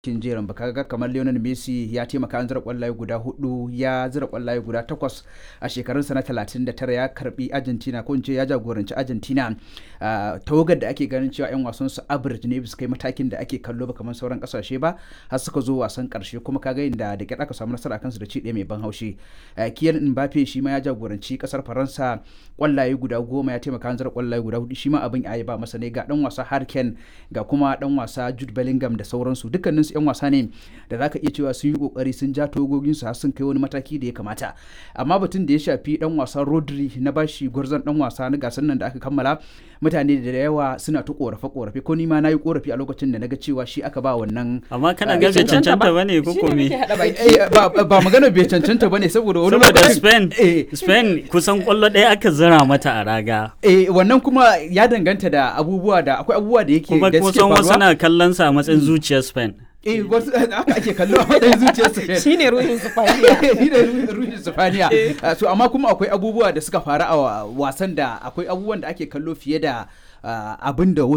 kin jerin ba kaga kamar Lionel Messi ya taimaka an zira kwallaye guda hudu ya zira kwallaye guda takwas a shekarunsa na 39 ya karbi Argentina ko in ce ya jagoranci Argentina tawagar da ake ganin cewa yan wasan su average ne bisa kai matakin da ake kallo ba kamar sauran kasashe ba har suka zo wasan karshe kuma kaga inda da kyar aka samu nasara kansu da ci ɗaya mai ban haushi Kylian Mbappe shi ma ya jagoranci kasar Faransa kwallaye guda goma ya taimaka an zira kwallaye guda hudu shi ma abin ayi ba masa ne ga dan wasa Harken ga kuma dan wasa Jude Bellingham da sauransu dukkanin su 'yan wasa ne da zaka iya cewa sun yi kokari sun ja togogin su har sun kai wani mataki da ya kamata amma batun da ya shafi dan wasa Rodri na bashi gwarzon dan wasa na gasar nan da aka kammala mutane da yawa suna ta korafe korafe ko ni ma nayi korafi a lokacin da naga cewa shi aka ba wannan amma kana ga bai cancanta bane ko ko me ba magana bai cancanta bane saboda wani saboda Spain Spain kusan kwallo ɗaya aka zira mata a raga eh wannan kuma ya danganta da abubuwa da akwai abubuwa da yake kuma da suke kusan wasu faruwa na kallon sa a matsayin zuciyar Spain eh wasu haka ake kallo a matsayin zuciyarsu shine ruhin sufaniya shi da ruhin sufaniya Uh, so amma kuma akwai abubuwa da suka faru a wa- wasan da akwai abubuwan da ake kallo fiye da uh, abin da